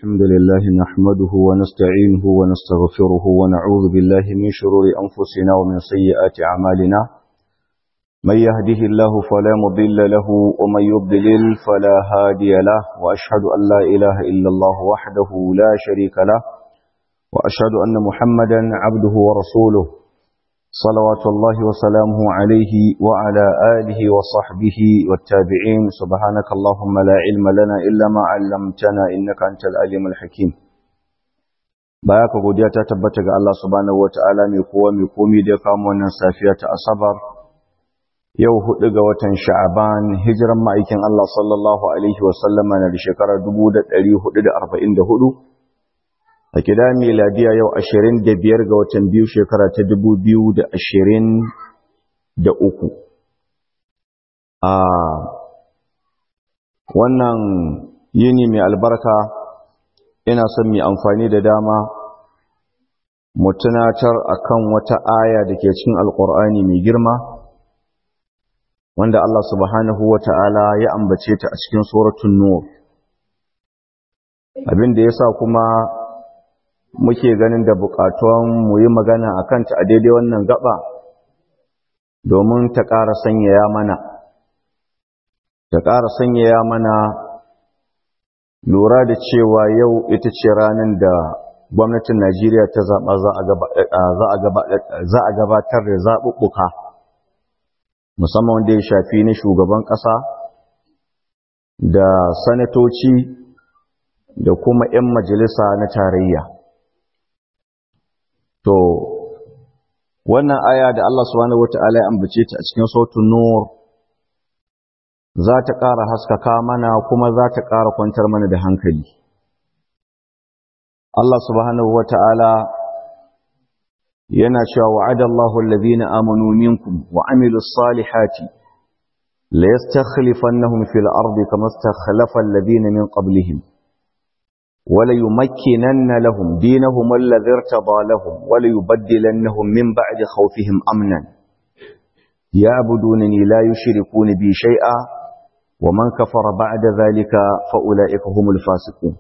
الحمد لله نحمده ونستعينه ونستغفره ونعوذ بالله من شرور أنفسنا ومن سيئات أعمالنا من يهده الله فلا مضل له ومن يضلل فلا هادي له وأشهد أن لا إله إلا الله وحده لا شريك له وأشهد أن محمدا عبده ورسوله صلوات الله وسلامه عليه وعلى آله وصحبه والتابعين سبحانك اللهم لا علم لنا إلا ما علمتنا إنك أنت العليم الحكيم bayaka godiya ta tabbata ga Allah subhanahu wataala mai kowa mai komi da kamo wannan safiya ta asabar yau hudu ga watan sha'aban hijiran ma'aikin Allah sallallahu alaihi wasallama na da shekarar 1444 a kida miladiya yau ashirin da biyar ga watan biyu shekara ta dubu biyu da ashirin da uku a wannan yini mai albarka ina son mai amfani da dama mu tunatar akan wata aya da ke cikin alkur'ani mai girma wanda Allah subhanahu wa ta'ala ya ambace ta a cikin suratun nur abin da ya sa kuma muke ganin da bukatuwan mu yi magana a kanta a daidai wannan gaba domin ta ƙara sanyaya mana ta ƙara sanyaya mana lura da cewa yau ita ce ranar da gwamnatin najeriya ta zaɓa za a gabatar da zaɓuɓɓuka musamman wanda ya shafi na shugaban ƙasa da sanatoci da kuma 'yan majalisa na tarayya To, wannan aya da Allah subhanahu wa ta'ala ya ambace ta a cikin sautin Nur za ta ƙara haskaka mana kuma za ta ƙara kwantar mana da hankali. Allah subhanahu wa ta'ala yana cewa wa'ada Allahu allazina amanu minkum wa amilu salihati la yastakhlifannahum fil ardi kama istakhlafa allazina min qablihim وليمكنن لهم دينهم الذي ارتضى لهم وليبدلنهم من بعد خوفهم أمنا يعبدونني لا يشركون بي شيئا ومن كفر بعد ذلك فأولئك هم الفاسقون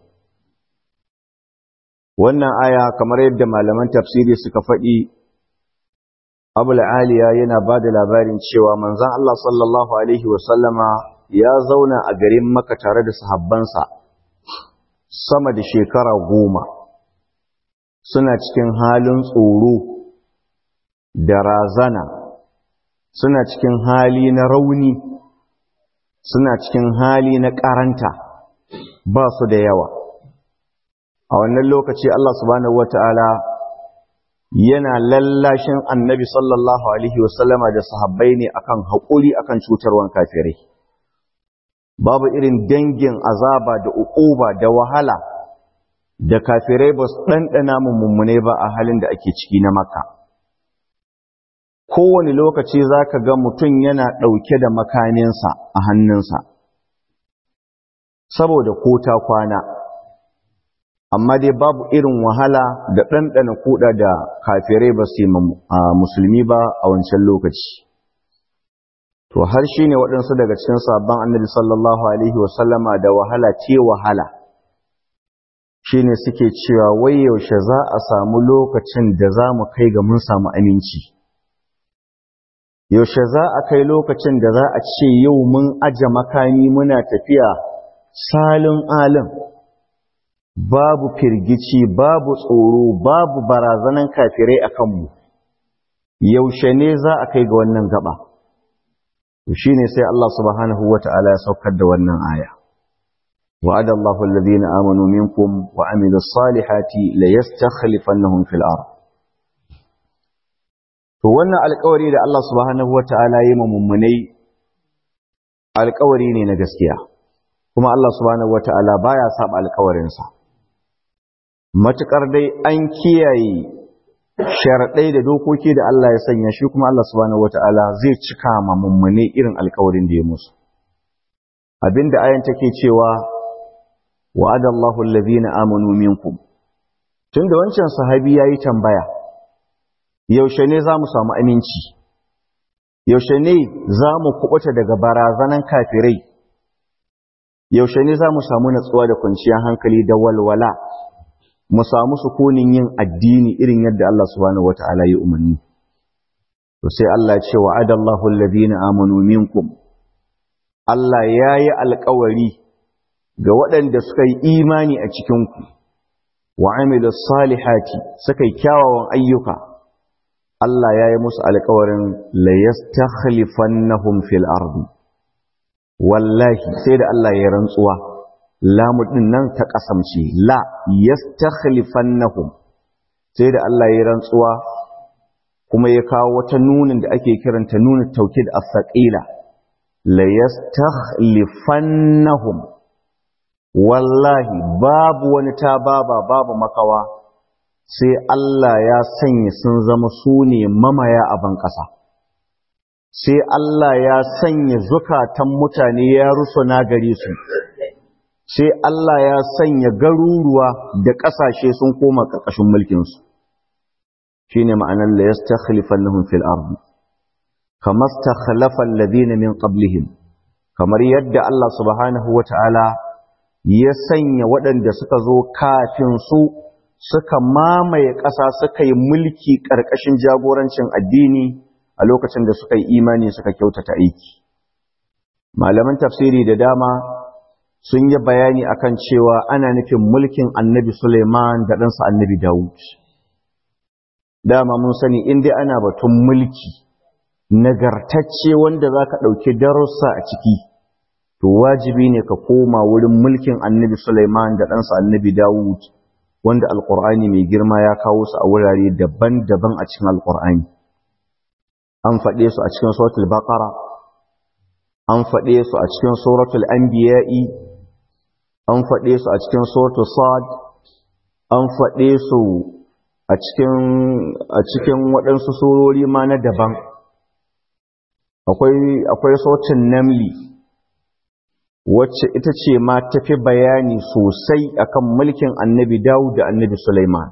wannan aya kamar yadda malaman tafsiri suka faɗi abul aliya yana ba da labarin cewa manzon Allah sallallahu alaihi wasallama ya zauna a garin maka tare da sahabbansa sama da shekara goma suna cikin halin tsoro da razana suna cikin hali na rauni suna cikin hali na karanta ba su da yawa a wannan lokaci Allah subhanahu wata'ala yana lallashin annabi sallallahu alaihi wasallama da sahabbai ne akan haƙuri akan cutarwan kafirai babu irin dangin azaba da uquba da wahala da kafirai ba su ɗanɗana mummune ba a halin da ake ciki na maka kowane lokaci za ka ga mutum yana ɗauke da makaninsa a hannunsa saboda ko ta kwana amma dai babu irin wahala da ɗanɗana kuɗa da kafirai ba su yi musulmi ba a wancan lokaci to har shi ne waɗansu daga cikin sabon annabi sallallahu alaihi wasallama da wahala ce wahala shi ne suke cewa wai yaushe za a samu lokacin da za mu kai ga mun samu aminci yaushe za a kai lokacin da za a ce yau mun aje makami muna tafiya salin alin babu firgici babu tsoro babu barazanan kafirai a kanmu yaushe ne za a kai ga wannan gaba shi ne sai Allah subhanahu wa ta'ala ya saukar da wannan aya. Wa'ada Allah wallazi na amanu minkum wa amilu salihati la yastakhlifannahum fil ard. To wannan alƙawari da Allah subhanahu wa ta'ala yi ma mummunai alƙawari ne na gaskiya. Kuma Allah subhanahu wa ta'ala baya saba alƙawarinsa. Matuƙar dai an kiyaye sharaɗai da dokoki da Allah ya sanya shi kuma Allah subhanahu wata'ala zai cika ma mummune irin alkawarin da ya musu abinda ayan take cewa wa'ada Allahu allazina amanu minkum tunda wancan sahabi yayi tambaya yaushe ne zamu samu aminci yaushe ne zamu kubuta daga barazanan kafirai yaushe ne za mu samu natsuwa da kwanciyar hankali da walwala mu samu sukunin yin addini irin yadda Allah subhanahu wata'ala ya umarni to sai Allah ce wa adallahu alladhina amanu minkum Allah yayi alƙawari ga waɗanda suka yi imani a cikin ku wa amilus salihati suka yi kyawawan ayyuka Allah yayi musu alƙawarin la yastakhlifannahum fil ardi wallahi sai da Allah ya rantsuwa lamu din nan ta kasamce la yastakhlifannahum sai da Allah ya rantsuwa kuma ya kawo wata nunin da ake kiranta nunin taukid as-saqila la yastakhlifannahum wallahi babu wani tababa babu makawa sai Allah ya sanya sun zama sune mamaya a ban ƙasa sai Allah ya sanya zukatan mutane ya rusuna gare su sai Allah ya sanya garuruwa da ƙasashe sun koma ƙarƙashin mulkinsu shi ne ma'anar la ya stakhlifannahum fil ardi kama stakhlafa alladhina min qablihim kamar yadda Allah subhanahu wata'ala ya sanya waɗanda suka zo kafin su suka mamaye ƙasa suka yi mulki ƙarƙashin jagorancin addini a lokacin da suka yi imani suka kyautata aiki malaman tafsiri da dama sun yi bayani akan cewa ana nufin mulkin annabi Suleiman da ɗansa annabi Dawud. Dama mun sani inda ana batun mulki nagartacce wanda za ka ɗauki darussa a ciki, to wajibi ne ka koma wurin mulkin annabi Suleiman da ɗansa annabi Dawud, wanda Alƙur'ani mai girma ya kawo su a wurare daban-daban a cikin Alƙur'ani. An faɗe su a cikin Suratul Baqara, an faɗe su a cikin Suratul Anbiya'i, an faɗe su a cikin Suratul Sad, an faɗe su a cikin a cikin waɗansu surori ma na daban. Akwai akwai Suratul Namli wacce ita ce ma tafi bayani sosai akan mulkin Annabi Dawud da Annabi Sulaiman.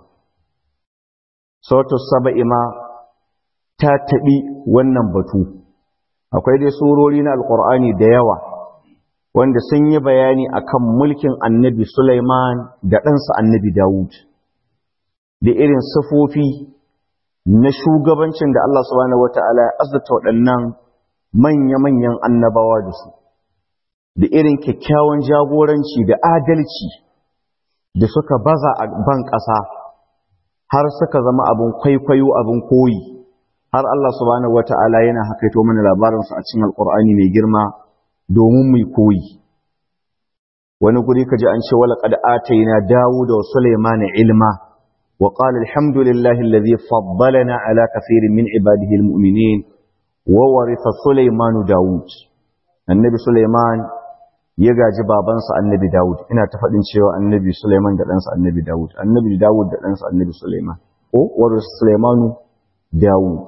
Suratul Saba'i ma ta taɓi wannan batu. Akwai dai surori na Alƙur'ani da yawa. wanda sun yi bayani akan mulkin annabi Sulaiman da ɗansa annabi Dawud da irin sifofi na shugabancin da Allah subhanahu wata'ala ya azurta waɗannan manya-manyan annabawa da su da irin kyakkyawan jagoranci da adalci da suka baza a ban ƙasa har suka zama abin kwaikwayo abin koyi har Allah subhanahu wata'ala yana hakaito mana labarinsu a cikin alƙur'ani mai girma domin mai koyi wani guri kaji an ce wala qad atayna dawuda wa sulaymana ilma wa qala alhamdulillahi alladhi faddalana ala kathirin min ibadihi almu'minin wa waritha sulaymanu dawud annabi sulayman ya gaji babansa annabi dawud ina ta faɗin cewa annabi sulayman da ɗansa annabi dawud annabi dawud da ɗansa annabi sulayman ko waritha sulaymanu dawud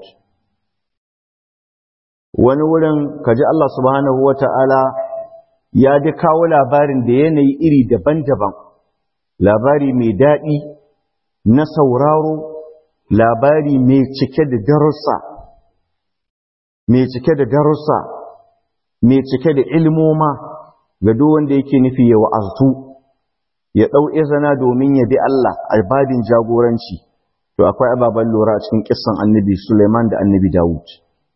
wani wurin kaji Allah subhanahu wata'ala ya ji kawo labarin da yanayi iri daban-daban labari mai daɗi na sauraro labari mai cike da darussa mai cike da darussa mai cike da ilmoma ga duk wanda yake nufi ya wa'aztu ya ɗau izina domin ya bi Allah a babin jagoranci to akwai ababen lura a cikin kissan annabi Suleiman da annabi Dawud.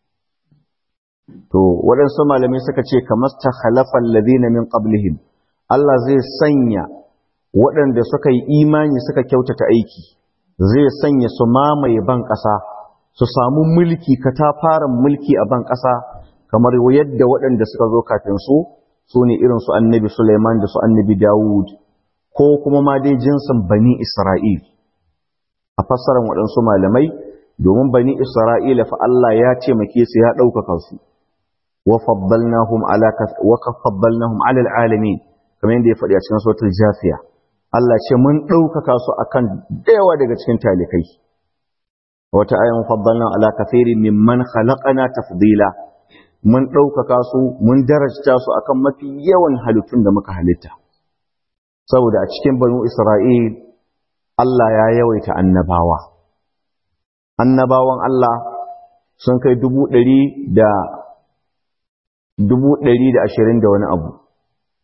To, waɗansu malamai suka ce, kamar ta halafan ladina min qablihim Allah zai sanya waɗanda suka yi imani suka kyautata aiki, zai sanya su mamaye ban ƙasa, su samu mulki, katafaren mulki a ban ƙasa, kamar yadda waɗanda suka zo kafin su, su ne irin su annabi Suleiman da su annabi Dawud, ko kuma ma dai jinsin bani Isra'il. A fassarar waɗansu malamai, domin bani Isra'ila fa Allah ya taimake su ya ɗaukaka su. وفضلناهم على وفضلناهم على العالمين kamar yadda ya faɗi a cikin suratul jafiya Allah ce mun ɗaukaka su akan dayawa daga cikin talikai wata ayan faddalna ala kathirin mimman khalaqana tafdila mun ɗaukaka su mun darajta su akan mafi yawan halittun da muka halitta saboda a cikin banu Isra'il Allah ya yawaita annabawa annabawan Allah sun kai dubu ɗari da dubu ɗari da ashirin da wani abu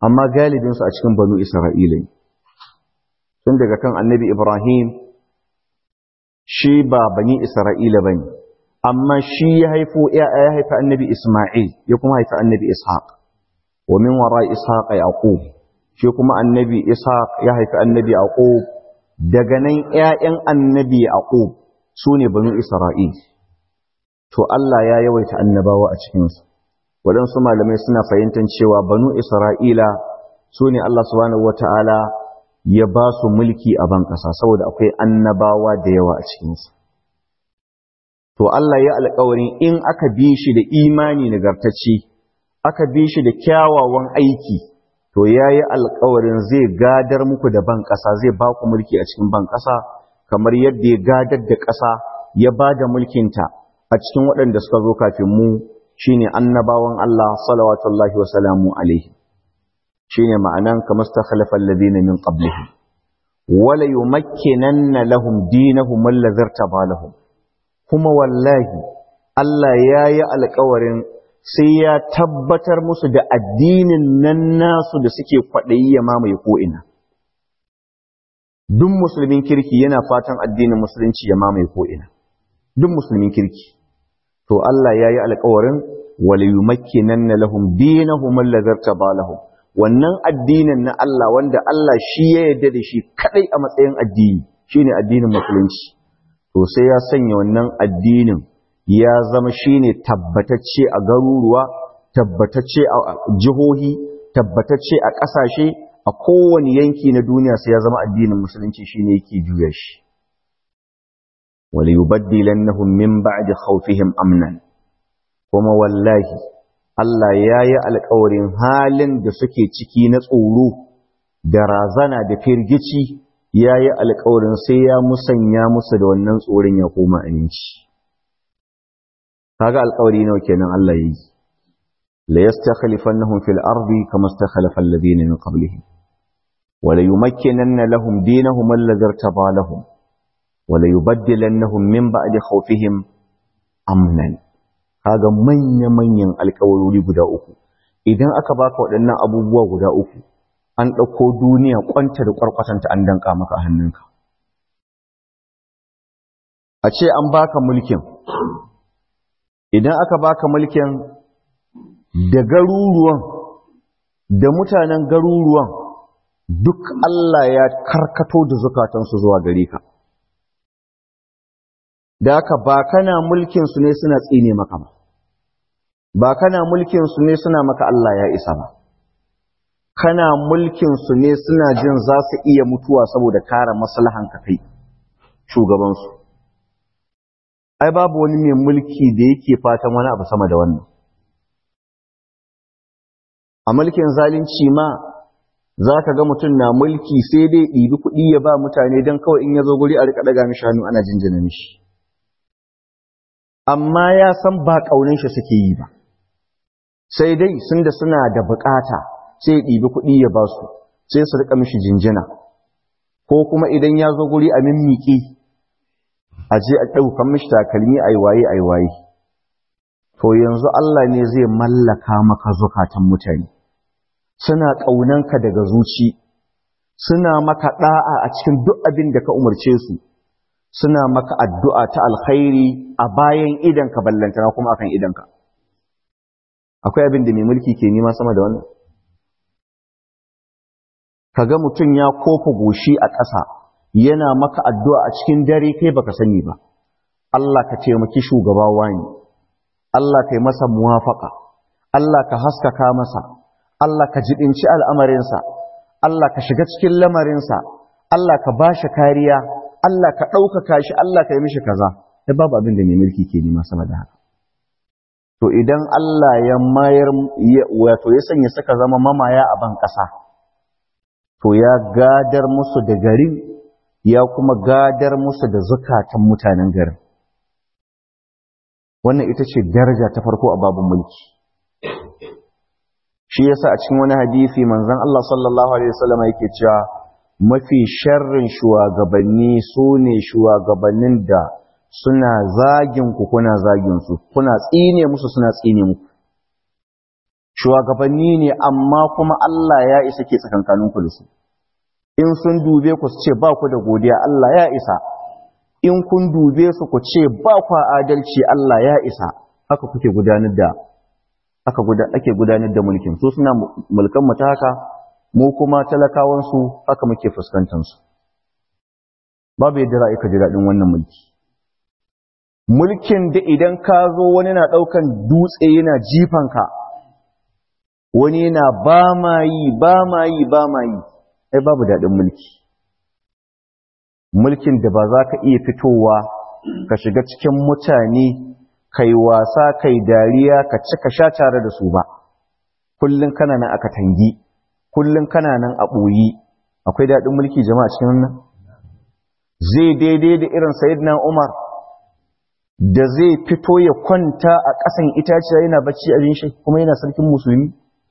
amma galibinsu a cikin banu Isra'ila ne. Tun daga kan annabi Ibrahim, shi ba bani Isra'ila ba ne, amma shi ya haifo ya haifa annabi Ismail, ya kuma haifa annabi Ishaq, wa min wara Ishaq a Yaqub, shi kuma annabi Ishaq ya haifa annabi Yaqub, daga nan ‘ya'yan annabi Yaqub su ne banu Isra'il. To Allah ya yawaita annabawa a cikinsu. waɗansu malamai suna fahimtar cewa banu isra'ila su ne Allah subhanahu wata'ala ya ba su mulki a ban ƙasa saboda akwai annabawa da yawa a cikinsu to Allah ya alƙawarin in aka bi shi da imani nagartacce aka bi shi da kyawawan aiki to ya yi alƙawarin zai gadar muku da ban ƙasa zai ba ku mulki a cikin ban ƙasa kamar yadda ya gadar da ƙasa ya ba da mulkinta a cikin waɗanda suka zo kafin mu shine annabawan Allah salawatullahi wa salamu alaihi shine ma'anan kama stakhlafa alladhina min qablihim wala yumakkinanna lahum dinahum alladhi irtaba lahum kuma wallahi Allah yayi alƙawarin sai ya tabbatar musu da addinin nan nasu da suke kwaɗayi ya mamaye ko'ina duk musulmin kirki yana fatan addinin musulunci ya mamaye ko'ina duk musulmin kirki to Allah ya yi alkawarin wale yi makinan na lahum dinahum allazarta ba lahum wannan addinin na Allah wanda Allah shi ya yarda da shi kadai a matsayin addini shine addinin musulunci to sai ya sanya wannan addinin ya zama shine tabbatacce a garuruwa tabbatacce a jihohi tabbatacce a ƙasashe a kowane yanki na duniya sai ya zama addinin musulunci shine yake juya shi وليبدلنهم من بعد خوفهم امنا kuma wallahi Allah ya yi alkawarin halin da suke ciki na tsoro da razana da firgici ya yi alkawarin sai ya musanya musu da wannan tsoron ya koma aminci kaga alkawari nawa kenan Allah ya yi la yastakhlifannahum fil ardi kama istakhlafa alladhina min qablihim wa la yumakkinanna lahum dinahum alladhi irtaba lahum wala yubaddilannahum min ba'di khawfihim amnan kaga manya manyan alƙawarori guda uku idan aka baka waɗannan abubuwa guda uku an ɗauko duniya kwanta da kwarkwatanta an danka maka a hannunka a ce an baka mulkin idan aka baka mulkin da garuruwan da mutanen garuruwan duk Allah ya karkato da zukatansu zuwa gare ka da haka ba kana mulkin su ne suna tsine maka ba ba kana mulkin su ne suna maka Allah ya isa ba kana mulkin su ne suna jin za su iya mutuwa saboda kare maslahan ka kai shugaban su ai babu wani mai mulki da yake fatan wani abu sama da wannan a mulkin zalunci ma za ka ga mutum na mulki sai dai ɗibi kuɗi ya ba mutane don kawai in ya zo guri a riƙa ɗaga mishi hannu ana jinjina mishi amma ya san ba ƙaunin shi suke yi ba sai dai sun da suna da bukata sai ɗibi kuɗi ya ba su sai su rika mishi jinjina ko kuma idan ya zo guri a mimmiƙi a je a ɗaukan mishi takalmi a waye a waye to yanzu Allah ne zai mallaka maka zukatan mutane suna ƙaunanka daga zuci suna maka ɗa'a a cikin duk abin da ka umarce su suna maka addu'a ta alkhairi a bayan idanka ballantana kuma akan idanka. Akwai abin da mai mulki ke nima sama da wannan? Kaga mutum ya kofa goshi a ƙasa yana maka addu'a a cikin dare kai baka sani ba. Allah ka taimaki shugaba wani, Allah ka yi masa muwafaka, Allah ka haskaka masa, Allah ka jibinci al'amarinsa, Allah ka shiga cikin lamarinsa, Allah ka ba shi kariya, Allah ka ɗaukaka shi, Allah ka yi mishi kaza, sai babu abin da mai mulki ke nema sama da haka. To idan Allah ya mayar, wato ya sanya suka zama mamaya a ban ƙasa, to ya gadar musu da garin, ya kuma gadar musu da zukatan mutanen garin. Wannan ita ce daraja ta farko a babin mulki. Shi yasa a cikin wani hadisi manzon Allah sallallahu Alaihi wasallam yake cewa mafi sharrin shugabanni su ne shugabannin da suna zagin ku kuna zagin su kuna tsine musu suna tsine muku shugabanni ne amma kuma Allah ya isa ke tsakankaninku da su in sun dube ku su ce ba ku da godiya Allah ya isa in kun dube su ku ce ba ku adalci Allah ya isa haka kuke gudanar da aka ake gudanar da mulkin su suna mulkan mu ta haka mu kuma talakawan su haka muke fuskantar su babu yadda ra'ayi ka ji daɗin wannan mulki mulkin da idan ka zo wani na ɗaukan dutse yana jifan ka wani yana ba ma yi ba ma yi ba ma yi ai babu daɗin mulki mulkin da ba za ka iya fitowa ka shiga cikin mutane kai wasa kai dariya ka ci ka sha tare da su ba kullum kana nan aka tangi kullum kana nan a ɓoyi akwai daɗin mulki jama'a cikin wannan zai daidai da irin sayyidina umar da zai fito ya kwanta a ƙasan itaciya yana bacci a shi kuma yana sarkin musulmi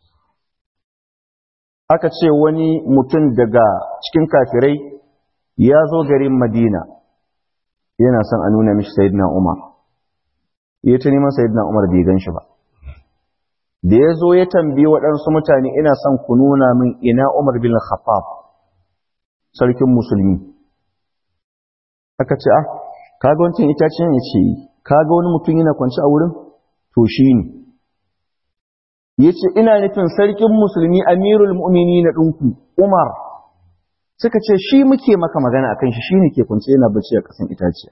aka ce wani mutum daga cikin kafirai ya zo garin madina yana son a nuna mishi sayidina umar ya ta neman sayidina umar bai gan shi ba da ya zo ya tambayi waɗansu mutane ina son ku nuna min ina umar bin khattab sarkin musulmi aka ce ah kaga wancan itacen ya ce kaga wani mutum yana kwanci a wurin to shi ne ya ce ina nufin sarkin musulmi amirul mu'mini na ɗinku umar suka ce shi muke maka magana akan shi shi ne ke kunce yana bacci a ƙasan itaciya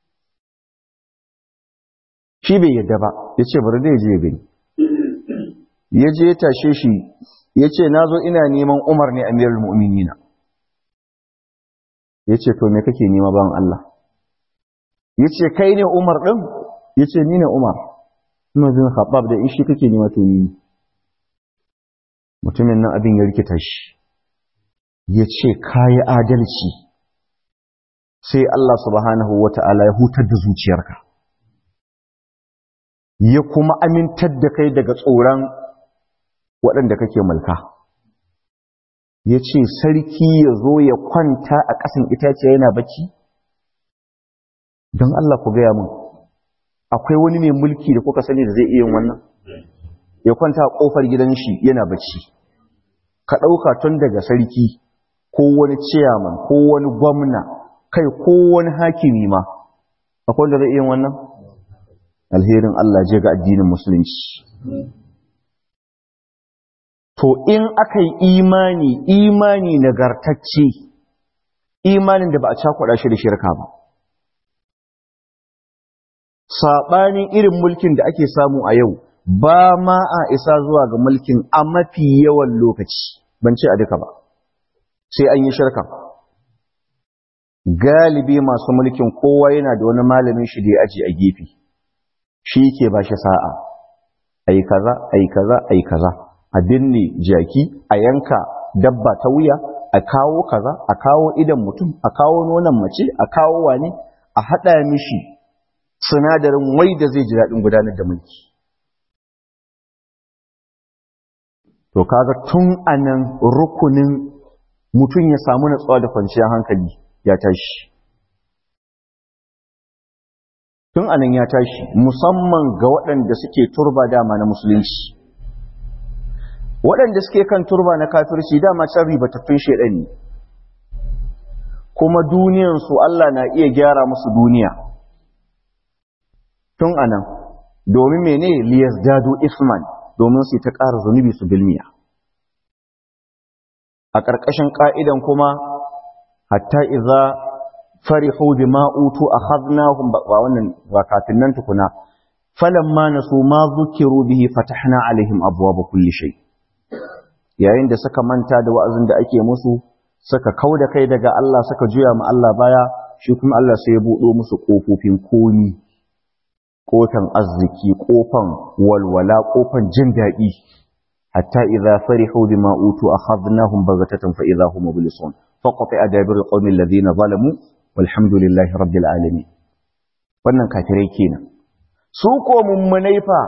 shi bai yadda ba ya ce bari da ya je ya gani ya je ya tashe shi ya ce na zo ina neman umar ne amirul mu'mini na ya ce to me kake nema ban Allah ya ce kai ne umar ɗin ya ce ni ne umar ina bin khabab da in shi kake nema to ni mutumin nan abin ya rikita shi ya ce kayi adalci sai Allah subhanahu wa ta'ala ya hutar da zuciyarka ya kuma amintar da kai daga tsoron waɗanda kake mulka ya ce sarki ya zo ya kwanta a ƙasan itaciya yana bacci don Allah ku gaya mun akwai wani mai mulki da kuka sani da zai iya yin wannan ya kwanta a ƙofar gidan shi yana bacci ka ɗauka tun daga sarki ko wani ciyaman ko wani gwamna kai ko wani hakimi ma akwai wanda zai iya wannan alherin Allah je ga addinin musulunci to in aka yi imani imani nagartacce imanin da ba a cakuɗa shi da shirka ba saɓanin irin mulkin da ake samu a yau ba ma a isa zuwa ga mulkin a mafi yawan lokaci ban ce a duka ba sai an yi shirka galibi masu mulkin kowa yana da wani malamin shi da ya aji a gefe shi ke ba shi sa'a ai kaza ai kaza ai kaza a binne jaki a yanka dabba ta wuya a kawo kaza a kawo idan mutum a kawo nonon mace a kawo wani a haɗa mishi sinadarin wai da zai ji daɗin gudanar da mulki to kaga tun anan rukunin mutum ya samu natsuwa da kwanciyar hankali ya tashi tun anan ya tashi musamman ga waɗanda suke turba dama na musulunci waɗanda suke kan turba na kafirci dama can ribatattun shaidan ne kuma duniyansu Allah na iya gyara musu duniya tun anan domin mene liyas dado isman domin su ta ƙara zunubi su bilmiya a ƙarƙashin ƙa'idan kuma hatta iza farihu bima utu akhadnahum wa wannan wa kafin nan tukuna falamma nasu ma zukiru bihi fatahna alaihim abwaaba kulli shay yayin da suka manta da wa'azin da ake musu suka kauda kai daga Allah suka juya ma Allah baya shi kuma Allah sai ya buɗo musu ƙofofin komi kofan arziki kofan walwala kofan jin daɗi hatta idza farihu bima utu akhadnahum baghatatan fa idza hum mublisun faqata adabir alqawmi alladhina zalamu walhamdulillahi rabbil alamin wannan kafirai kenan su ko mummunai fa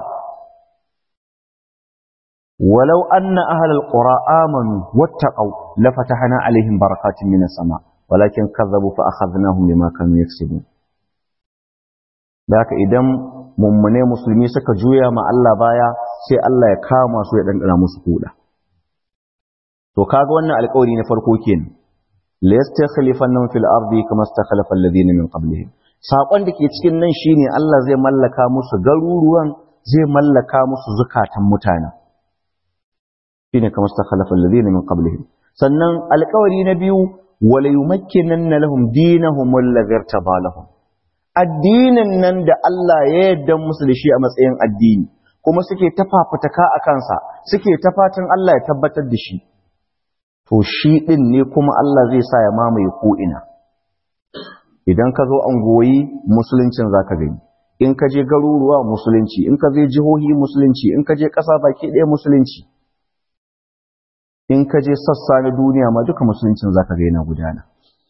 walau anna ahlal qura amanu wattaqau lafatahna alaihim barakatin minas sama walakin kazzabu fa akhadnahum bima kanu yaksubun da haka idan mummune musulmi suka juya ma Allah baya sai Allah ya kama su ya dandana musu kuda to kaga wannan alƙawari na farko kenan la yastakhlifannahum fil ardi kama istakhlafa alladhina min qablihim sakon da ke cikin nan shine Allah zai mallaka musu garuruwan zai mallaka musu zukatan mutane shine kama istakhlafa alladhina min qablihim sannan alƙawari na biyu wala yumakkinanna lahum dinahum alladhi irtaba lahum addinin nan da Allah ya yarda musu da shi a matsayin addini kuma suke ta fafutuka a kansa suke ta fatan Allah ya tabbatar da shi to shi din ne kuma Allah zai sa ya mamaye ko ina idan ka zo angoyi musuluncin zaka gani in ka je garuruwa musulunci in ka je jihohi musulunci in ka je ƙasa baki ɗaya musulunci in ka je sassa na duniya ma duka musuluncin zaka ga yana gudana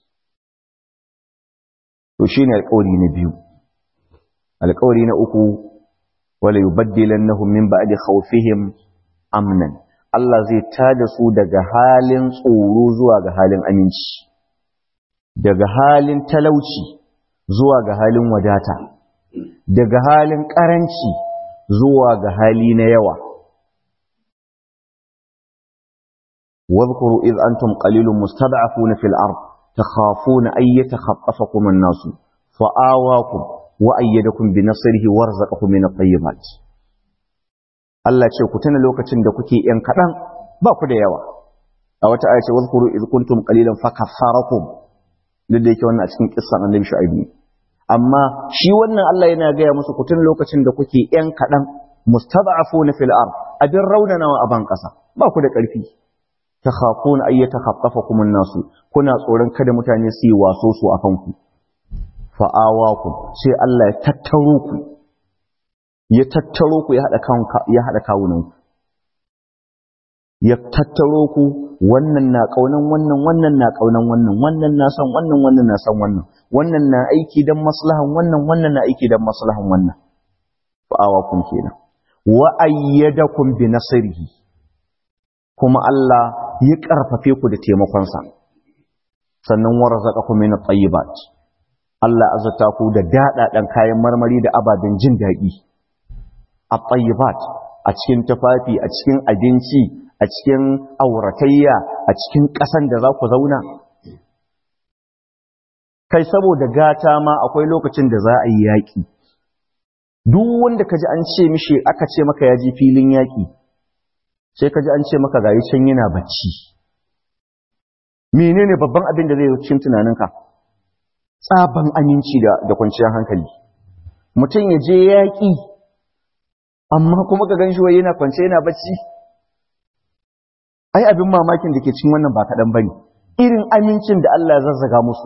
to shine alƙawari na biyu alƙawari na uku wala yubaddilannahum min ba'di khawfihim amnan Allah zai tada su daga halin tsoro zuwa ga halin aminci daga halin talauci zuwa ga halin wadata daga halin karanci zuwa ga hali na yawa واذكروا إذ أنتم قليل مستضعفون في الأرض تخافون أن يتخطفكم الناس فآواكم وأيدكم بنصره ورزقكم من الطيبات Allah ce ku tuna lokacin da kuke ‘yan kaɗan ba ku da yawa, a wata aya ce, Wazkuru iz kuntum qalilan fa kaffarakum duk da yake wannan a cikin kissan annabi Shu'aibu amma shi wannan Allah yana gaya musu ku tuna lokacin da kuke ‘yan kaɗan mustad'afuna fil ard abin raunanawa a ban ƙasa ba ku da ƙarfi takhafuna ay yatakhaffafakum an-nasu kuna tsoron kada mutane su yi waso su akan ku fa awakum sai Allah ya tattaro ku ya tattaro ku ya hada kan ya hada kawunan ku ya tattaro ku wannan na kaunan wannan wannan na kaunan wannan wannan na san wannan wannan na san wannan wannan na aiki dan maslahan wannan wannan na aiki dan maslahan wannan fa awakum kenan wa ayyadakum bi nasrihi kuma Allah ya ƙarfafe ku da taimakonsa sannan warzaqakum min at-tayyibat Allah azata ku da daɗaɗan kayan marmari da ababen jin daɗi at-tayyibat a cikin tufafi a cikin abinci a cikin auratayya a cikin ƙasan da za ku zauna kai saboda gata ma akwai lokacin da za a yi yaƙi duk wanda ka ji an ce mishi aka ce maka ya ji filin yaƙi sai ka ji an ce maka gayi can yana bacci menene babban abin da zai yi cikin tunaninka tsaban aminci da da kwanciyar hankali mutum ya je yaƙi amma kuma ka ganshi wai yana kwance yana bacci ai abin mamakin da ke cikin wannan ba kaɗan bane irin amincin da Allah ya zazzaga musu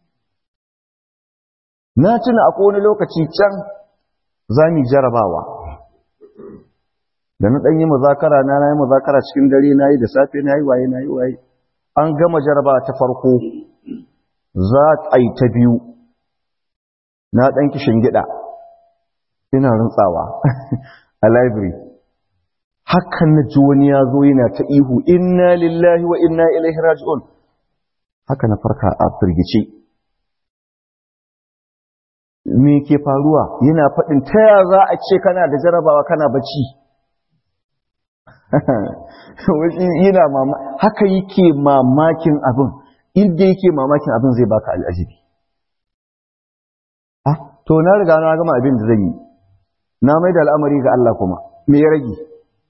na tuna akwai wani lokaci can za mu jarabawa da na ɗan yi muzakara na na yi muzakara cikin dare na yi da safe na yi waye na yi waye an gama jaraba ta farko za a yi ta biyu na ɗan kishin gida ina rantsawa a library hakan na ji wani ya zo yana ta ihu inna lillahi wa inna ilaihi raji'un haka na farka a firgice me ke faruwa yana faɗin ta ya za a ce kana da jarabawa kana bacci yana mama haka yake mamakin abin inda yake mamakin abin zai baka al'ajibi ah to na riga na gama abin da zan yi na mai da al'amari ga Allah kuma me ya rage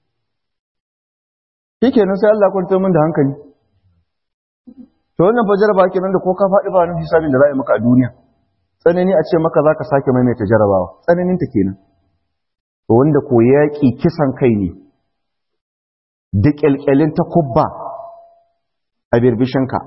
shikenan sai Allah kwantar min da hankali to wannan fa jaraba kenan da ko ka faɗi ba nan hisabin da za a yi maka a duniya tsanani a ce maka za ka sake maimaita jarabawa tsananin ta kenan to wanda ko yaƙi kisan kai ne da ƙyalƙyalin ta kubba a birbishinka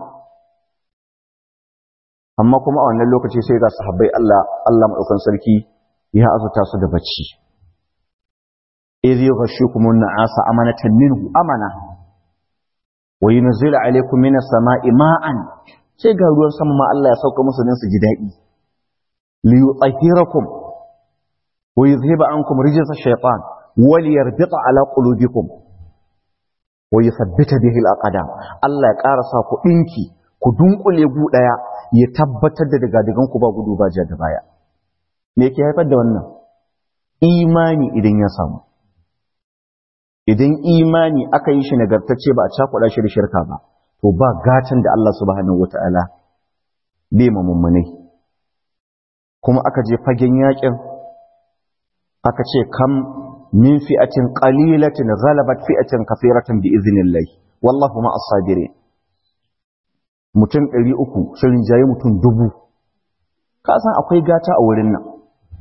amma kuma a wannan lokaci sai ga sahabbai Allah Allah maɗaukan sarki ya azuta su da bacci idh yughashshukum an-na'asa amanatan minhu amana wa yunzilu alaykum minas sama'i ma'an sai ga ruwan sama ma Allah ya sauka musu dan su ji daɗi li yutahhirakum wa yuzhiba ankum rijsa ash-shaytan wa liyarbita ala qulubikum wa yuthabbita bihi al-aqdam Allah ya ƙara sa ku dinki ku dunkule gu daya ya tabbatar da daga digan ku ba gudu ba ja da baya me yake haifar da wannan imani idan ya samu idan imani aka yi shi nagartacce ba a cakuɗa shi da shirka ba to ba gatan da Allah subhanahu wata'ala bai ma mummunai kuma aka je fagen yakin aka ce kam min fi'atin qalilatin ghalabat fi'atin kathiratan bi idhnillah wallahu ma as-sabirin mutum 300 sun rinjaye mutum dubu ka san akwai gata a wurin nan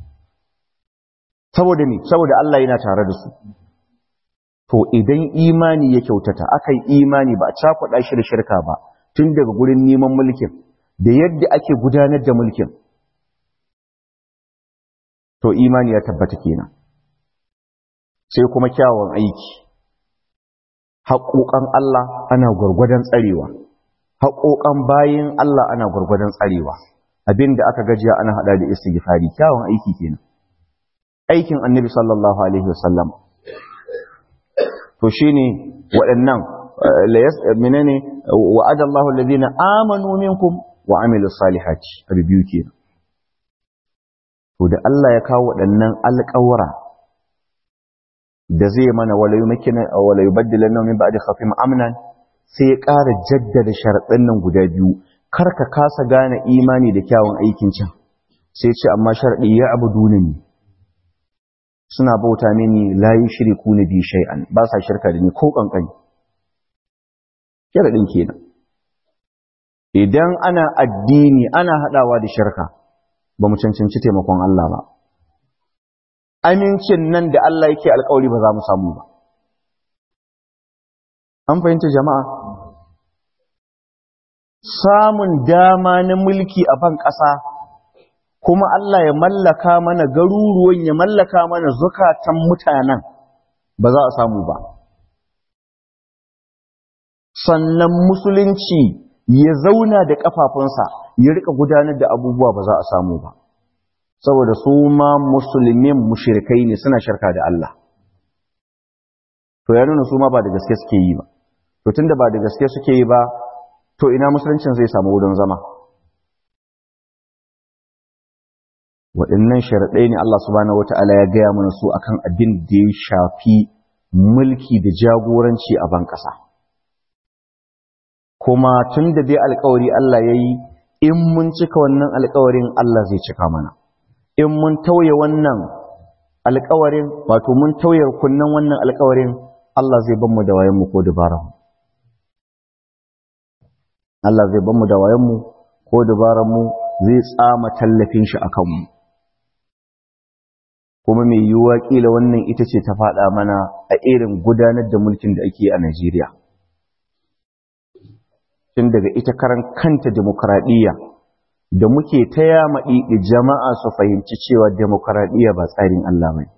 saboda ni saboda Allah yana tare da su to idan imani ya kyautata aka yi imani ba a cakuɗa shi da shirka ba tun daga gurin neman mulkin da yadda ake gudanar da mulkin to imani ya tabbata kenan sai kuma kyawun aiki haƙoƙan Allah ana gwargwadon tsarewa haƙoƙan bayin Allah ana gwargwadon tsarewa abin da aka gajiya ana haɗa da istighfari kyawun aiki kenan aikin annabi sallallahu alaihi wasallam to shine waɗannan menene wa'ada Allahu alladhina amanu minkum wa amilus salihati biyu kenan to da Allah ya kawo waɗannan alƙawura da zai mana wala yumakkina wala yubaddilanna min ba'di khafim amnan sai ya ƙara jaddada sharaɗin nan guda biyu kar ka kasa gane imani da kyawun aikin can sai ce amma sharaɗi ya abuduna ni suna bauta mini la yushriku na bi shay'an ba sa shirka da ni ko kankani sharaɗin kenan idan ana addini ana haɗawa da shirka ba mu cancanci taimakon Allah ba amincin nan da Allah yake alkawari ba za mu samu ba an fahimta jama'a samun dama na mulki a ban ƙasa kuma Allah ya mallaka mana garuruwan ya mallaka mana zukatan mutanen ba za a samu ba sannan musulunci ya zauna da ƙafafunsa ya rika gudanar da abubuwa ba za a samu ba saboda su ma musulmin mushrikai ne suna shirka da Allah to ya nuna su ma ba da gaske suke yi ba to tunda ba da gaske suke yi ba to ina musuluncin zai samu wurin zama waɗannan sharaɗai ne Allah subhanahu wata'ala ya gaya mana su akan abin da ya shafi mulki da jagoranci a ban ƙasa kuma tun da dai alkawari Allah ya yi in mun cika wannan alkawarin Allah zai cika mana in mun tauye wannan alkawarin wato mun tauye kunnan wannan alkawarin Allah zai ban mu da wayanmu ko dabaran Allah zai ban mu da wayanmu ko dabaran mu zai tsama tallafin shi akan mu kuma mai yiwuwa kila wannan ita ce ta faɗa mana a irin gudanar da mulkin da ake a Najeriya tun daga ita karan kanta demokradiyya da muke ta yamaɗi jama'a su fahimci cewa demokradiyya ba tsarin Allah ba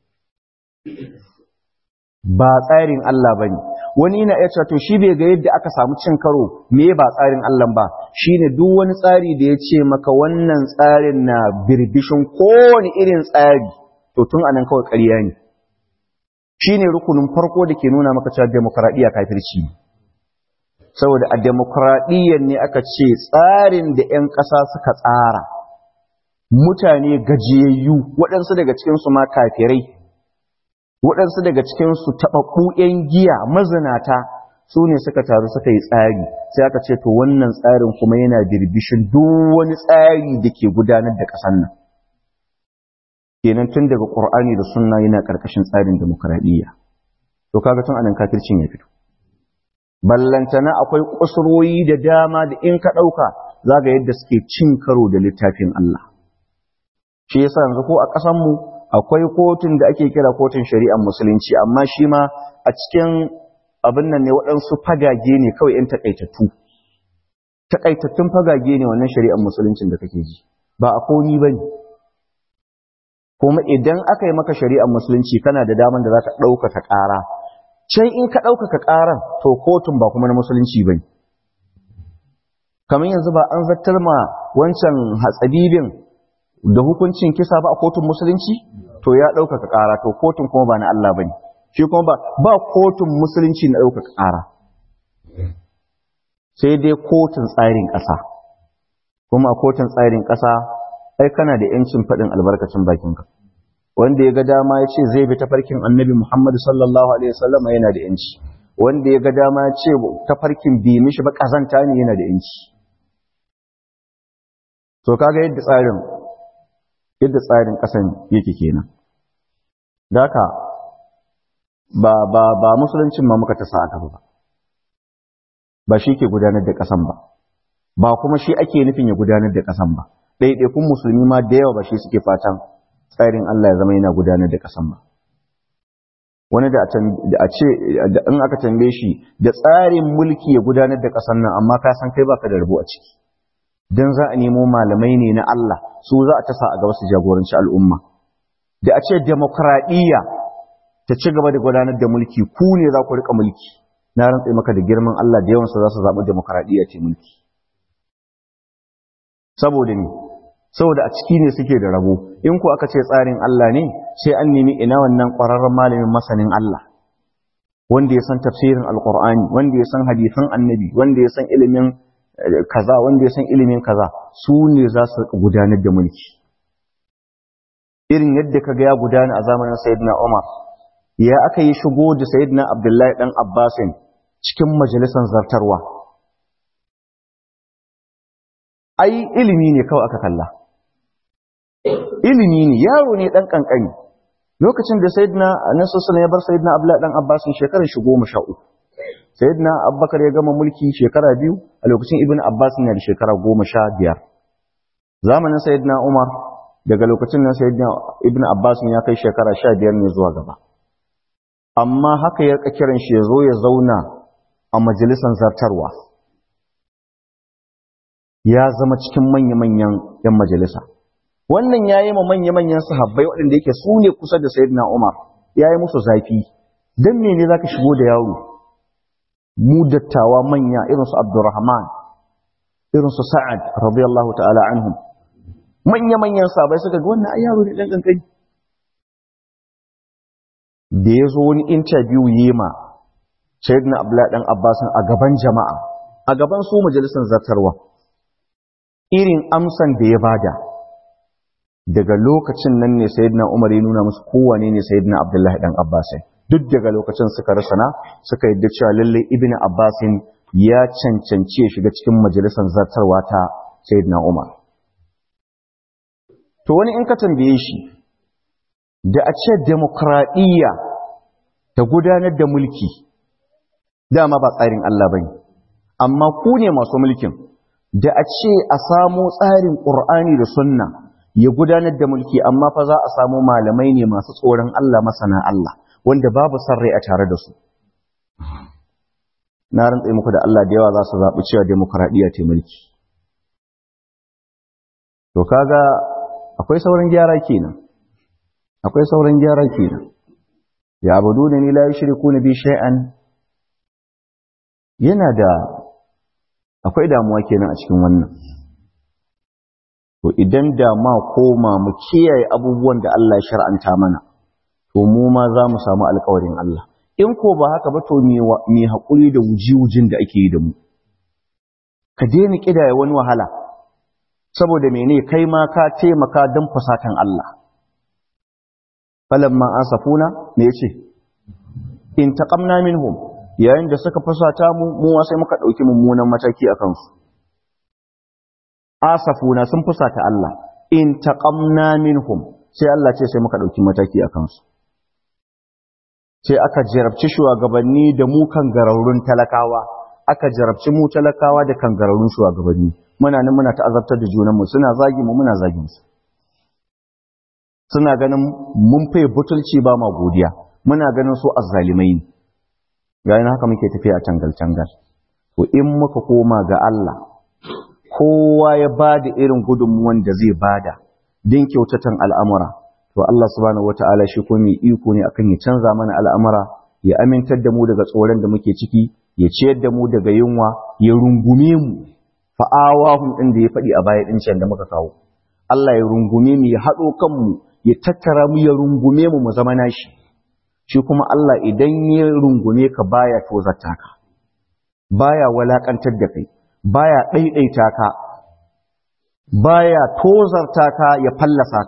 ba tsarin Allah ba ne wani yana iya to shi bai ga yadda aka samu cin karo me ba tsarin Allah ba shine duk wani tsari da ya ce maka wannan tsarin na birbishin kowane irin tsari to tun anan kawai ƙarya ne shine rukunin farko da ke nuna maka cewa demokradiyya kafirci ne saboda a demokradiyyar ne aka ce tsarin da 'yan ƙasa suka tsara mutane gajiyayyu waɗansu daga cikinsu ma kafirai waɗansu daga cikinsu taɓaɓɓu 'yan giya mazinata su ne suka taru suka yi tsari sai aka ce to wannan tsarin kuma yana birbishin duk wani tsari da ke gudanar da ƙasar nan kenan tun daga ƙur'ani da sunna yana ƙarƙashin tsarin demokradiyya to kaga tun anan kafircin ya fito ballantana akwai kusurwoyi da dama da in ka ɗauka za ga yadda suke cin karo da littafin Allah. Shi yasa yanzu ko a ƙasanmu akwai kotun da ake kira kotun shari'ar musulunci amma shi ma a cikin abin nan ne waɗansu fagage ne kawai ‘yan taƙaitattu. Taƙaitattun fagage ne wannan shari'ar musuluncin da kake ji, ba a komi ba ne. Kuma idan aka yi maka shari'ar musulunci kana da daman da za ka ɗaukaka ƙara, can in ka ɗaukaka ƙaran to kotun ba kuma na musulunci ba kamar yanzu ba an zartar ma wancan hatsabibin da hukuncin kisa ba a kotun musulunci to ya ɗaukaka ƙara to kotun kuma ba na Allah ba ne shi kuma ba ba kotun musulunci na ɗaukaka ƙara sai dai kotun tsarin ƙasa kuma a kotun tsarin ƙasa ai kana da ‘yancin faɗin albarkacin bakinka wanda ya ga dama ya ce zai bi tafarkin annabi Muhammad sallallahu alaihi wasallam yana da yanci wanda ya ga dama ya ce tafarkin bi mishi ba kazanta ne yana da yanci to kaga yadda tsarin yadda tsarin kasan yake kenan daka ba ba ba musuluncin ma muka ta sa aka ba ba shi ke gudanar da kasan ba ba kuma shi ake nufin ya gudanar da kasan ba ɗaiɗaikun musulmi ma da yawa ba shi suke fatan tsarin Allah ya zama yana gudanar da kasan ba wani da a ce in aka tambaye shi da tsarin mulki ya gudanar da kasan nan amma ka san kai baka da rabo a ciki dan za a nemo malamai ne na Allah su za a tasa a gaba su jagoranci al'umma da a ce demokradiyya ta ci gaba da gudanar da mulki ku ne za ku rika mulki na rantsa maka da girman Allah da yawansu za su zaɓi demokradiyya ce mulki saboda ne saboda a ciki ne suke da rabo in ku aka ce tsarin Allah ne sai an nemi ina wannan ƙwararren malamin masanin Allah wanda ya san tafsirin alƙur'ani wanda ya san hadisan annabi wanda ya san ilimin kaza wanda ya san ilimin kaza su ne za su gudanar da mulki irin yadda kaga ya gudana a zamanin sayyidina Umar ya aka yi shigo da sayyidina Abdullahi dan Abbasin cikin majalisar zartarwa ai ilimi ne kawai aka kalla ilimi ne yaro ne dan kankani lokacin da sayyidina Anas sallallahu ya bar sayyidina Abdullahi dan Abbasin shekarar shi goma sha uku sayyidina Abubakar ya gama mulki shekara biyu a lokacin Ibn Abbas na da shekara goma sha biyar zamanin sayyidina Umar daga lokacin nan sayyidina Ibn Abbas ya kai shekara sha biyar ne zuwa gaba amma haka ya kiran shi ya zo ya zauna a majalisar zartarwa ya zama cikin manya-manyan 'yan majalisa wannan ya yi ma manya-manyan sahabbai waɗanda yake su ne kusa da sayyidina Umar ya yi musu zafi don mene za ka shigo da yaro mu dattawa manya irinsu Abdurrahman irinsu Sa'ad radiyallahu ta'ala anhum manya-manyan sahabbai suka ga wannan ai yaro ne ɗan ƙanƙani da ya zo wani interview yi ma sayyidina Abdullahi ɗan Abbasin a gaban jama'a a gaban su majalisar zartarwa irin amsan da ya bada daga lokacin nan ne sayyidina Umar ya nuna musu kowane ne sayyidina Abdullahi dan Abbas duk daga lokacin suka rasana suka yadda cewa lalle Ibn Abbas ya cancanci ya shiga cikin majalisar zartarwa ta sayyidina Umar to wani in ka tambaye shi da a ce demokradiyya ta gudanar da mulki dama ba tsarin Allah bane amma ku ne masu mulkin da a ce a samo tsarin ƙur'ani da sunna ya gudanar da mulki amma fa za a samu malamai ne masu tsoron Allah masana Allah wanda babu son rai a tare da su na rantsa muku da Allah da yawa za su zaɓi cewa demokradiyya ce mulki to kaga akwai sauran gyara kenan akwai sauran gyara kenan ya abudu da ni la yushriku bi shay'an yana da akwai damuwa kenan a cikin wannan to idan da ma koma mu kiyaye abubuwan da Allah ya shar'anta mana to mu ma za mu samu alƙawarin Allah in ko ba haka ba to me haƙuri da wuji-wujin da ake yi da mu ka daina ƙidaya wani wahala saboda mene kai ma ka taimaka don fasatan Allah falamma asafuna me yace in taqamna minhum yayin da suka fasata mu mu sai muka dauki mummunan mataki a kansu asafuna sun fusata Allah in taqamna minhum sai Allah ce sai muka dauki mataki a kansu sai aka jarabci shugabanni da mu kan gararrun talakawa aka jarabci mu talakawa da kan gararrun shugabanni muna nan muna ta'azabtar da junanmu suna zagi mu muna zagin su suna ganin mun fai butulci ba ma godiya muna ganin su azzalimai ne yayin haka muke tafiya a tangal-tangal to in muka koma ga Allah kowa ya bada irin gudunmuwan da zai bada din kyautatan al'amura to Allah subhanahu wataala shi ko mai iko ne akan ya canza mana al'amura ya amintar da mu daga tsoron da muke ciki ya ciyar da mu daga yunwa ya rungume mu fa'awahum din da ya faɗi a baya din can da muka kawo Allah ya rungume mu ya haɗo kanmu ya tattara mu ya rungume mu mu zama nashi shi kuma Allah idan ya rungume ka baya tozarta ka baya walakantar da kai baya ɗaiɗaita ka baya tozarta ka ya fallasa ka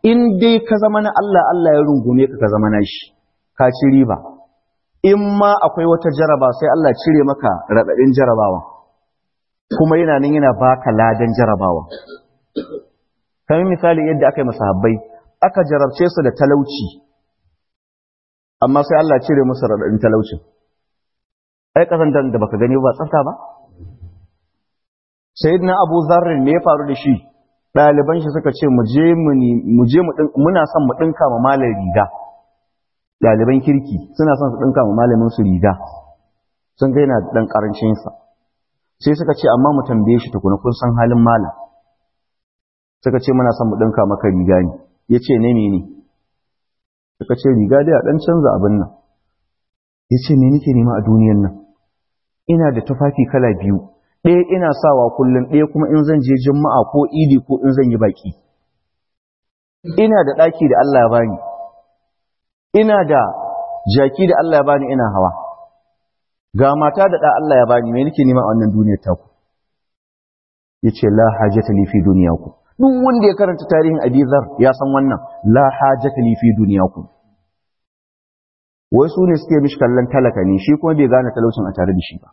in dai ka zama na Allah Allah ya rungume ka ka zama na shi ka ci riba in ma akwai wata jaraba sai Allah cire maka raɗaɗin jarabawa kuma yana nan yana baka ladan jarabawa kamar misali yadda aka yi masahabbai aka jarabce su da talauci amma sai Allah cire musu raɗaɗin talaucin ai kasan da baka gani ba tsafta ba sayyidina Abu Dharr me ya faru da shi ɗaliban shi suka ce mu je mu je muna son mu ɗinka ma malar riga ɗaliban kirki suna son su ɗinka ma malamin su riga sun ga yana ɗan ƙarancinsa sai suka ce amma mu tambaye shi tukuna kun san halin malam suka ce muna son mu ɗinka maka riga ne ya ce ne ne suka ce riga dai a ɗan canza abin nan ya ce me nake nema a duniyan nan ina da tufafi kala biyu ɗaya ina sawa kullum ɗaya kuma in zan je juma'a ko idi ko in zan yi baki ina da ɗaki da Allah ya bani ina da jaki da Allah ya bani ina hawa ga mata da ɗa Allah ya bani me nake nema a wannan duniyar taku yace la hajata li fi dunyaku duk wanda ya karanta tarihin Abizar ya san wannan la hajata li fi dunyaku wai su ne suke mishi kallon talaka ne shi kuma bai gane talaucin a tare da shi ba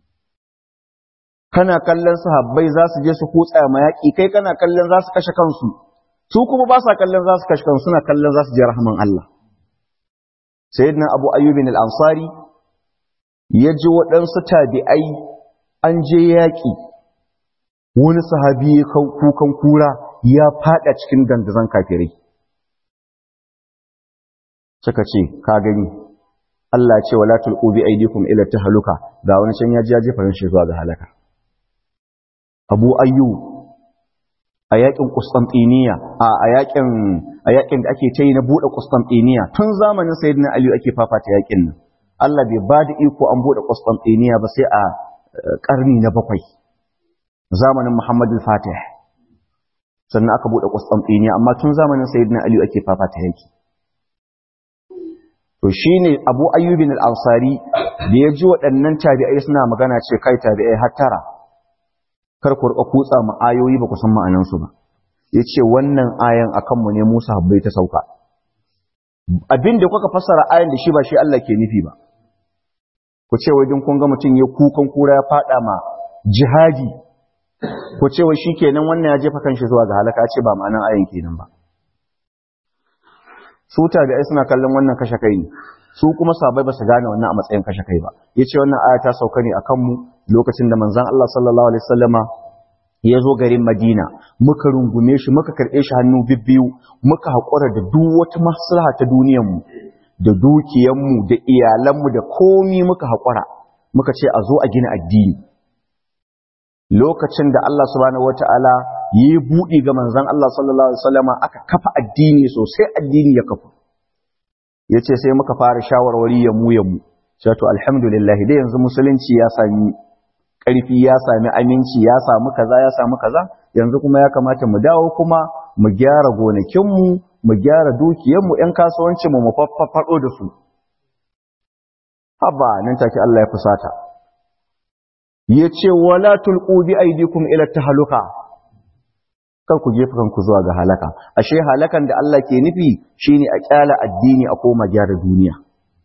kana kallon sahabbai za su je su kutsa ma yaƙi kai kana kallon za su kashe kansu su kuma ba sa kallon za su kashe kansu suna kallon za su je rahman Allah sayyidina abu ayyubin al-ansari ya ji waɗansu tabi'ai an je yaƙi wani sahabi ya kukan kura ya faɗa cikin dandazon kafirai suka ce ka gani Allah ce wala tulqu bi aydikum ila tahluka ga wani can ya ji ya jefa shi zuwa ga halaka Abu Ayyub a yakin Constantiniya a yakin a yakin da ake tayi na bude Constantiniya tun zamanin Sayyidina Ali ake fafata yakin nan Allah bai ba da iko an bude Constantiniya ba sai a karni na bakwai zamanin Muhammad al-Fatih sannan aka bude Constantiniya amma tun zamanin Sayyidina Ali ake fafata yaki to shine Abu Ayyub al-Ansari da ya ji waɗannan tabi'ai suna magana ce kai tabi'ai hattara kar ku rika kutsa mu ayoyi ba ku san ma'anan su ba yace wannan ayan akan mu ne Musa habbai ta sauka abinda kuka fassara ayan da shi ba shi Allah ke nufi ba ku ce wai din kun ga mutum ya kukan kura ya fada ma jihadi ku ce wai shikenan wannan ya jefa kanshi zuwa ga halaka ce ba ma'anan ayan kenan ba su tabi'ai suna kallon wannan kashe kai ne su kuma sabai ba su gane wannan a matsayin kashe kai ba yace wannan aya ta sauka ne akan mu lokacin da manzon Allah sallallahu alaihi wasallama ya zo garin Madina muka rungume shi muka karɓe shi hannu bibbiyu muka haƙura da duk wata maslaha ta duniyar mu da dukiyar mu da iyalan mu da komi muka haƙura muka ce a zo a gina addini lokacin da Allah subhanahu wataala yi buɗi ga manzon Allah sallallahu alaihi wasallama aka kafa addini sosai addini ya kafa yace sai muka fara shawarwari ya mu ya mu sai to alhamdulillah dai yanzu musulunci ya sami ƙarfi ya sami aminci ya samu kaza ya samu kaza yanzu kuma ya kamata mu dawo kuma mu gyara gonakinmu mu gyara dukiyarmu ƴan kasuwancinmu mu faffaɗo da su haba nan take Allah ya fusata yace wala tulqu bi aydikum ila tahluka kar ku jefa kanku zuwa ga halaka ashe halakan da Allah ke nufi shine a kyala addini a koma gyara duniya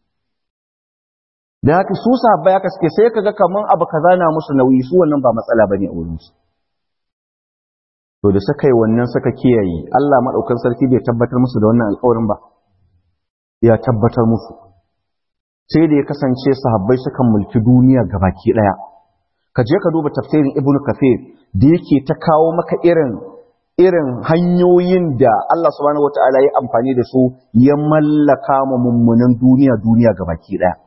da haka su sahabbai haka suke sai kaga kaman abu kaza na musu nauyi su wannan ba matsala bane a wurin su to da suka yi wannan suka kiyaye Allah madaukan sarki bai tabbatar musu da wannan alƙawarin ba ya tabbatar musu sai da ya kasance sahabbai sukan mulki duniya gabaki daya ka je ka duba tafsirin ibnu kafir da yake ta kawo maka irin irin hanyoyin da Allah subhanahu wata'ala ya amfani da su ya mallaka ma mummunan duniya duniya gabaki daya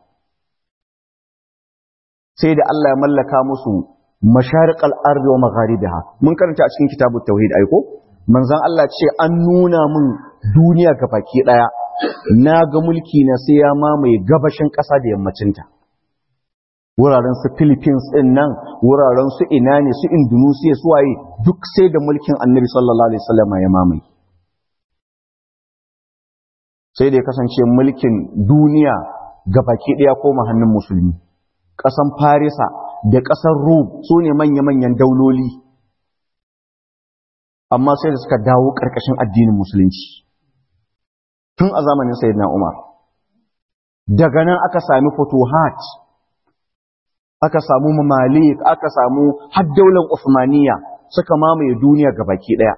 sai da Allah ya mallaka musu mashariqal ardi wa magharibiha mun karanta a cikin kitabut tauhid aiko manzon Allah ce an nuna mun duniya gabaki daya na ga mulki na sai ya mamaye gabashin ƙasa da yammacinta wuraren su Philippines ɗin nan wuraren su ina ne su Indonesia su waye duk sai da mulkin Annabi sallallahu alaihi wasallam ya mamaye sai da ya kasance mulkin duniya gabaki daya koma hannun musulmi ƙasan Farisa da ƙasar Rum su ne manya-manyan dauloli amma sai da suka dawo ƙarƙashin addinin musulunci tun a zamanin sayyidina Umar daga nan aka sami futuhat aka samu mamalik aka samu har daular Uthmaniyya suka mamaye duniya gabaki daya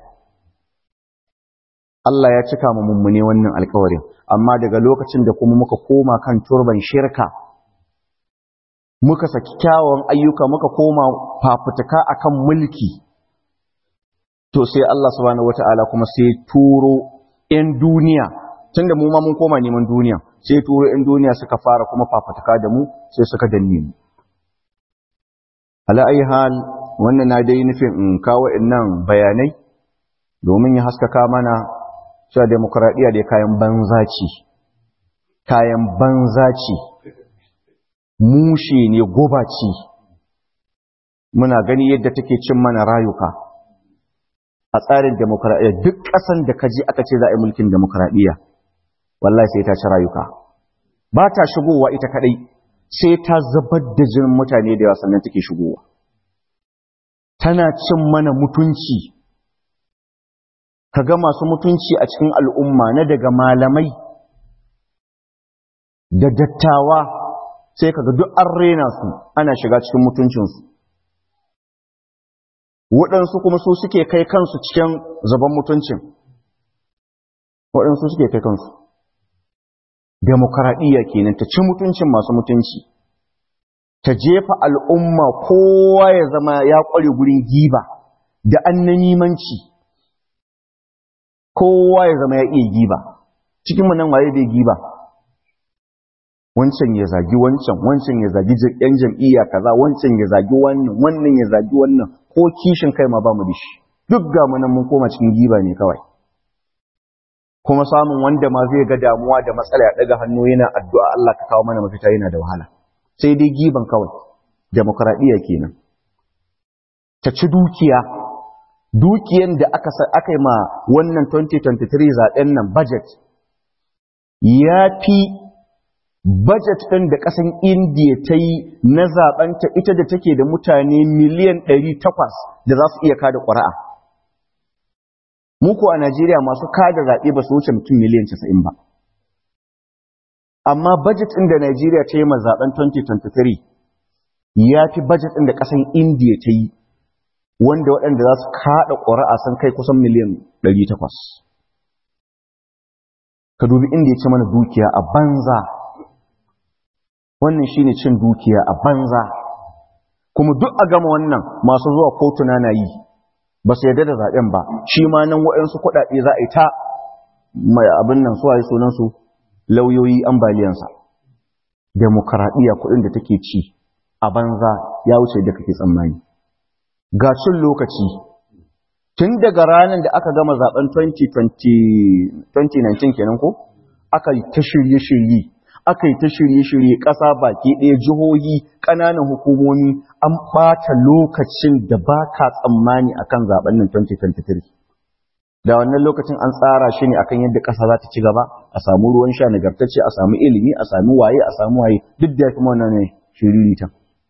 Allah ya cika mu mummune wannan alkawarin amma daga lokacin da kuma muka koma kan turban shirka muka saki kyawun ayyuka muka koma fafutuka akan mulki to sai Allah subhanahu wataala kuma sai turo 'yan duniya tunda mu ma mun koma neman duniya sai turo 'yan duniya suka fara kuma fafutuka da mu sai suka danne mu ala ayi hal wannan na dai nufin in kawo innan bayanai domin ya haskaka mana cewa demokradiyya dai kayan banza ce kayan banza ce mushe ne goba ce muna gani yadda take cin mana rayuka a tsarin demokradiyya duk ƙasan da kaji aka ce za a yi mulkin demokradiyya wallahi sai ta ci rayuka ba ta shigowa ita kadai sai ta zubar da jinin mutane da yawa sannan take shigowa tana cin mana mutunci kaga masu mutunci a cikin al'umma na daga malamai da dattawa sai kaga duk an rena su ana shiga cikin mutuncinsu waɗansu kuma su suke kai kansu cikin zaban mutuncin waɗansu suke kai kansu demokaradiyya kenan ta ci mutuncin masu mutunci ta jefa al'umma kowa ya zama ya ƙware gurin giba da annanimanci kowa ya zama ya iya giba cikin mu nan waye bai giba wancan ya zagi wancan wancan ya zagi yan jam'iyya kaza wancan ya zagi wannan wannan ya zagi wannan ko kishin kai ma ba mu da shi duk ga mu nan mun koma cikin giba ne kawai kuma samun wanda ma zai ga damuwa da matsala ya daga hannu yana addu'a Allah ka kawo mana mafita yana da wahala sai dai giban kawai demokradiyya kenan ta ci dukiya dukiyan da aka aka yi ma wannan 2023 zaben nan budget ya fi budget ɗin da ƙasan indiya ta yi na zaɓenta ita da take da mutane miliyan 800 da za su iya kada ƙuri'a muku a najeriya masu kada zaɓe ba su wuce mutum miliyan 90 ba amma budget ɗin da najeriya ta yi ma zaɓen 2023 ya fi budget ɗin da ƙasan indiya ta yi wanda waɗanda za su kaɗa ƙuri'a sun kai kusan miliyan 800 ka dubi inda ya ce mana dukiya a banza wannan shine cin dukiya a banza kuma duk a gama wannan masu zuwa kotuna na yi ba su yarda da zaɓen ba shi ma nan waɗansu kuɗaɗe za a yi ta mai abin nan su waye sunansu lauyoyi ambaliyansa demokaradiyya kuɗin da take ci a banza ya wuce da kake tsammani ga cin lokaci tun daga ranar da aka gama zaben 2019 kenan ko aka yi ta shirye-shirye aka yi ta shirye-shirye ƙasa baki ɗaya jihohi ƙananan hukumomi an ɓata lokacin da ba ka tsammani akan zaben nan 2023 da wannan lokacin an tsara shi ne akan yadda ƙasa za ta ci gaba a samu ruwan sha nagartacce a samu ilimi a samu waye a samu waye duk da kuma wannan ne shiriritan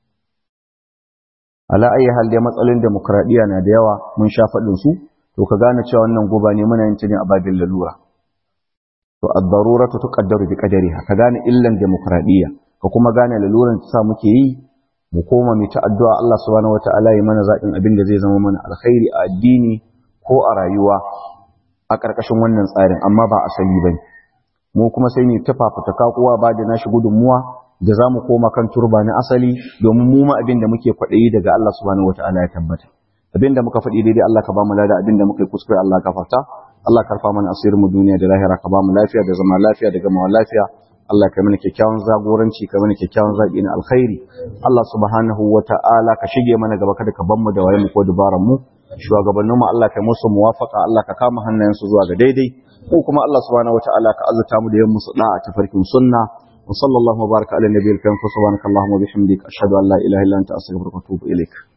ala ayi hal dai matsalolin demokradiya na da yawa mun sha faɗin su to ka gane cewa wannan goba ne muna yin ne a babin lalura to ad-daruratu tuqaddaru bi qadariha ka gane illan demokradiya ka kuma gane laluran ta sa muke yi mu koma mu ta addu'a Allah subhanahu wataala ya mana zaɓin abin da zai zama mana alkhairi a addini ko a rayuwa a ƙarƙashin wannan tsarin amma ba asali bane mu kuma sai mu ta fafutuka kowa ba da nashi gudunmuwa da za mu koma kan turba na asali domin mu ma abin da muke kwaɗayi daga Allah subhanahu wataala ya tabbata abin da muka faɗi daidai Allah ka ba mu lada abin da muka yi kuskure Allah ka farta Allah karfa mana asirin mu duniya da lahira ka ba mu lafiya da zama lafiya da gama lafiya Allah ka mana kyakkyawan zagoranci ka mana kyakkyawan zaɓi na alkhairi Allah subhanahu wataala ka shige mana gaba kada ka ban mu da waye mu ko dubaran mu shugabannin mu Allah ka musu muwafaka Allah ka kama hannayensu zuwa ga daidai ko kuma Allah subhanahu wataala ka azurta mu da yin musu da'a ta farkin sunna وصلى الله وبارك على النبي الكريم سبحانك اللهم وبحمدك أشهد أن لا إله إلا أنت أستغفرك وأتوب إليك